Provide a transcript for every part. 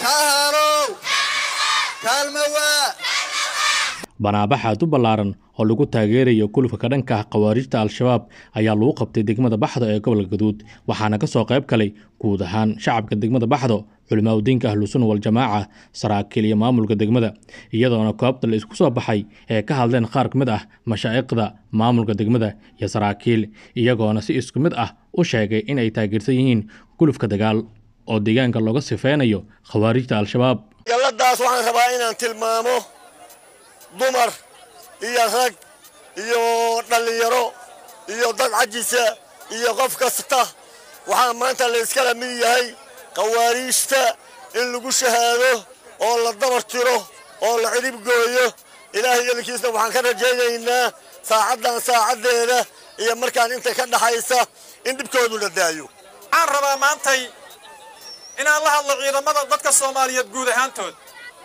kaahalow kaalmawaa banaabaxaad u ballaaran oo lagu taageerayo kulufka ka dhanka ah khawaarijta al-shabaab ayaa lagu qabtay degmada baxdo ee gobolka gaduud waxaana ka soo qayb galay guud ahaan shacabka degmada baxdo culimaadudiinka ahlusunna waljamaaca saraakiil iyo maamulka degmada iyadoona koobta la isku soo baxay ee ka hadleen qaar ka mid ah mashaa'iqda maamulka degmada iyo saraakiil iyagoona si isku mid ah u sheegay in ay taageersan yihiin gulufka dagaal oo deegaanka looga sifeynayo khawaarijta al-shabaab galladaas waxaan rabaa inaan tilmaamo dumar iyo rag iyo dhallinyaro iyo dad cajisa iyo qof kasta waxaa maanta la iskala mid yahay khawaariijta in lagu shahaado oo la dabar tiro oo la cidhib gooyo ilaahay elinkiisna waxaan ka rajaynaynaa saacaddan saacaddeeda iyo markaan inta ka dhaxaysa in dhibkoodu la daayo waxaan rabaa maantay inaan la hadlo ciidamada dadka soomaaliyeed guud ahaantood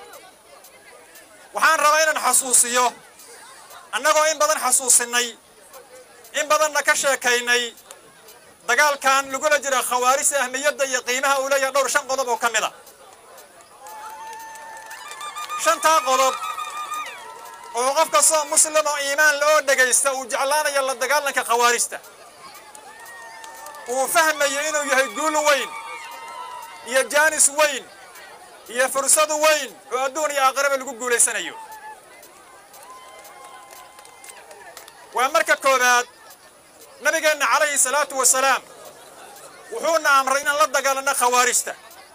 waxaan rabaa inaan xasuusiyo annagoo in badan xasuusinnay in badanna ka sheekaynay dagaalkan lagula jira khawaarijta ahmiyadda iyo qiimaha uu leeyahay dhowr shan qodob oo ka mid a shantaa qodob oo qof kastoo muslim oo iimaan la oo dhegaysta uu jeclaanayo la dagaalanka khawaarijta uu fahmayo inuu yahay guul weyn iyo jaanis weyn iyo fursad weyn oo adduun iyo aakhiraba lagu guulaysanayo waa marka koowaad nabigeenna calayhi salaatu wasalaam wuxuuna amray inaan la dagaalanno khawaarijta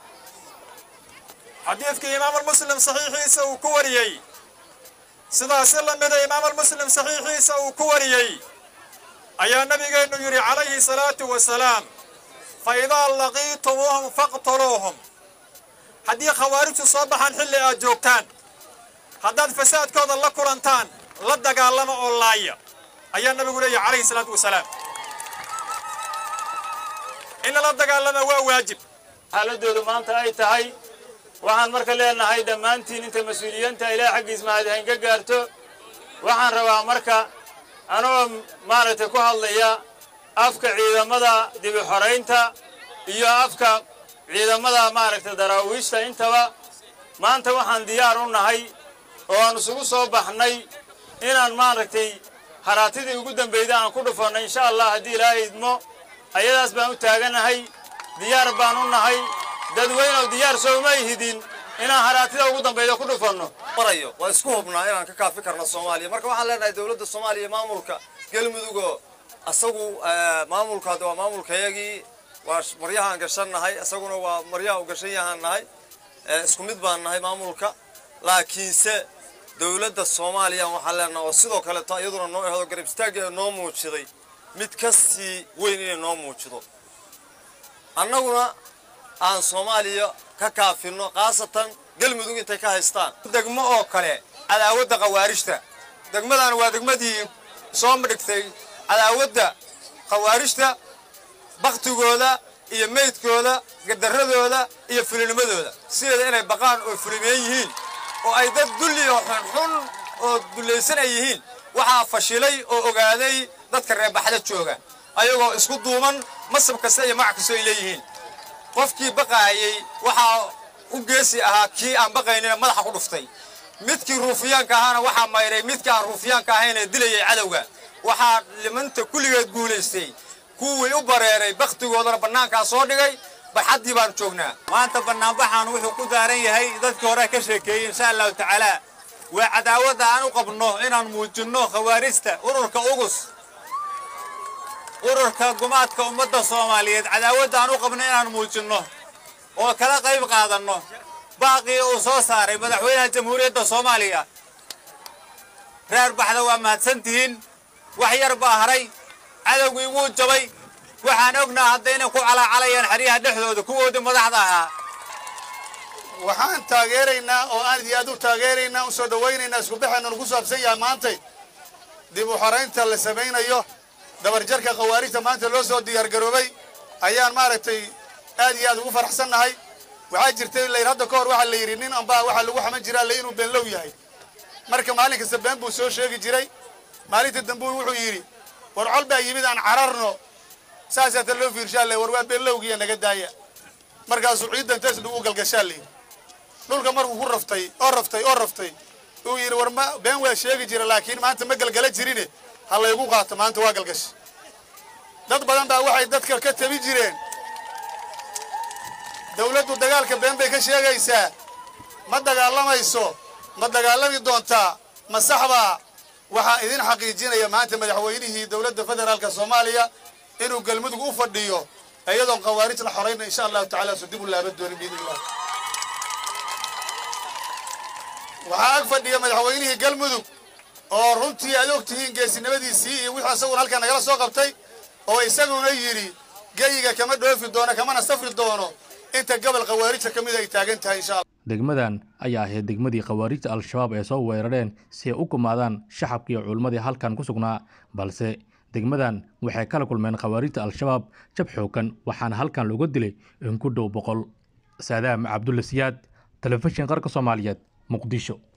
xadiidkii imaamalmuslim saxiixiisa uu ku wariyey sidaasi la mida imaamalmuslim saxiixiisa uu ku wariyey ayaa nabigeennu yidhi calayhi salaatu wasalaam fa idaa laqiitumuuhum faqtuluuhum haddii khawaarijtu soo baxaan xilli aad joogtaan haddaad fasaadkooda la kulantaan la dagaalama oo laaya ayaa nabigu leeyahy calayhi salaatu wasalaam in lala dagaalama waa waajib xaaladoodu maanta ay tahay waxaan marka leenahay dhammaantiin inta mas-uuliyiinta ilaah xaggiis mahadhayn ka gaarto waxaan rabaa marka anoo maaragtay ku hadlaya afka ciidamada dibi xoraynta iyo afka ciidamada maaragtay daraawiishta intaba maanta waxaan diyaar u nahay oo aan isugu soo baxnay inaan maaragtay haraatidii ugu dambayda aan ku dhufanno insha allah haddii ilaahay idmo ayadaas baan u taaganahay diyaar baan u nahay dadweynow diyaar sooma ihidin inaan haraatida ugu dambayda ku dhufanno marayo waa isku hubnaa inaan ka kaafi karno soomaaliya marka waxaan leenahay dowladda soomaaliya maamulka galmudugoo asagu maamulka hadda waa maamulkayagii waa maryahaan gashannahay isaguna waa maryaha u gashan yahaan nahay isku mid baan nahay maamulka laakiinse dowladda soomaaliya waxaan leenahay oo sidoo kaleeto iyaduna noo ehdo garab istaaggeeda noo muujiday mid ka sii weyn inay noo muujido annaguna aan soomaaliya ka kaafinno khaasatan galmudug intay ka haystaan degmo oo kale cadaawadda khawaarijta degmadan waa degmadii soo madhigtay cadaawadda khawaarijta baktigooda iyo meydkooda gardaradooda iyo fulinimadooda sideeda inay baqaan oo fulimeen yihiin oo ay dad dulli oo xunxun oo dullaysan ay yihiin waxaa fashilay oo ogaaday dadka reebaxda jooga ayagoo isku duuman masab kasta iyo magac kastoo ay leeyihiin qofkii baqaayey waxaa u geesi ahaa kii aan baqaynina madaxa ku dhuftay midkii ruufiyaanka ahaana waxaa mayray midkii aan ruufiyaanka ahaynee dilayay cadowga waxaa limanta kulligeed guulaystay kuwii u bareeray bakhtigoodana bannaankaa soo dhigay barxaddii baan joognaa maanta bannaanbaxaan wuxuu ku daaran yahay dadkii hore ka sheekeeyey insha allahu tacaala waa cadaawadda aan u qabno inaan muujinno khawaarijta ururka ugus ururka gumaadka ummadda soomaaliyeed cadaawadda aan u qabno inaan muujinno oo kala qayb qaadanno baaqii uu soo saaray madaxweynaha jamhuuriyadda soomaaliya reer baxda waa mahadsantihiin wax yar baa haray cadowgii wuu jabay waxaan ognaa hadda inay ku calaacalayaan xeryaha dhexdooda kuwoodii madaxda ahaa waxaan taageeraynaa oo aad iyo aad u taageeraynaa u soo dhowaynaynaa isku baxayna nagu saabsan yahay maantay dib u xoraynta la samaynayo dabarjarka khawaarijta maanta loo soo diyaargaroobay ayaan maaragtay aad iyo aad ugu faraxsannahay waxaa jirtay layr hadda ka hor waxaa la yidhi nin ambaa waxaa lagu xaman jiraa le inuu beenlow yahay marka maalin kasta been buu soo sheegi jiray maalinta dambe wuxuu yidhi war col baa yimid aan cararno saasaata loo fiirshaa le war waa beenlowgiiya naga daaya markaasuu ciidda intaas lagu galgashaa layidhi dhulka markuu ku raftay oo raftay oo raftay uu yidhi war ma been waa sheegi jira laakiin maanta ma galgala jirine ha laygu qaato maanta waa galgash dad badan baa waxay dadka ka tabi jireen dawladdu dagaalka been bay ka sheegaysaa ma dagaalamayso ma dagaalami doontaa ma saxbaa waxaa idin xaqiijinaya maanta madaxweynihii dowladda federaalka soomaaliya inuu galmudug u fadhiyo iyadoon khawaarij la xorayna insha allahu tacala su dib u laaban doonin biidn illah waxaa ag fadhiya madaxweynihii galmudug oo runtii aad og tihiin geesinimadiisii iyo wixii isaguna halkaa nagala soo qabtay oo isaguna yidhi geyiga kama dhoofi doono kamana safri doono inta gobol khawaarijta ka mid ay taagan tahay insha allah degmadan ayaa ahayd degmadii khawaarijta al-shabaab ee soo weerareen si ay u gumaadaan shacabka iyo culimmadii halkan ku sugnaa balse degmadan waxay kala kulmeen khawaarijta al-shabaab jab xoogan waxaana halkan looga dilay in ku dhow boqol saadaam cabdulla siyaad telefishin qarka soomaaliyeed muqdisho